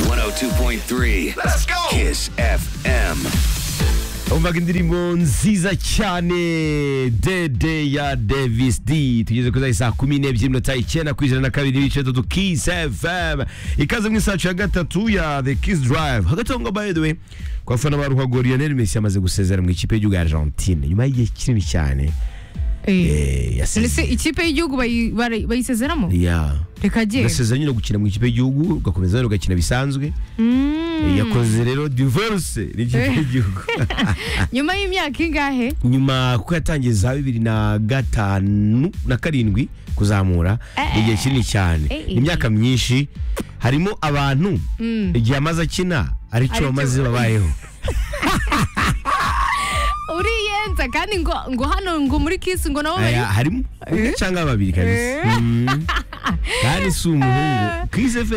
102.3 Let's go! Kiss FM. umvaga indirimbo nziza cyane dede ya davis d tugeze kuri za saa kumi n'ebyiri minota icyenda ku ijana na kabiri ibice bitatu kiss fm ikaze mu isacu ya gatatu ya the kiss drive hagati aho ngaho by the way ku bafana ba ruhago lionel messi yamaze gusezera mu ikipe y'igihugu ya argentine nyuma y'igihe kinini cyane eh, Ese yasezeye ikipe y'igihugu bayi- bari- bayisezeramo Yeah. reka agiye agasezera nyine gukina mu ikipe y'igihugu ugakomeza rero ugakina bisanzwe Eh, yakoze rero divorce n'ikipe y'igihugu nyuma y'imyaka ingahe nyuma kuko yatangiye za bibiri na gatanu na karindwi kuzamura ni igihe kinini cyane eh, eh. ni imyaka myinshi harimo abantu igihe amaze akina aricyo Aricyo- bamaze babayeho uriyenza kandi ngo ngo hano ngo muri kisi ngo nabo bari Aya, harimo umwe cyangwa babiri kabisa Mm. kandi si umuhungu Chris F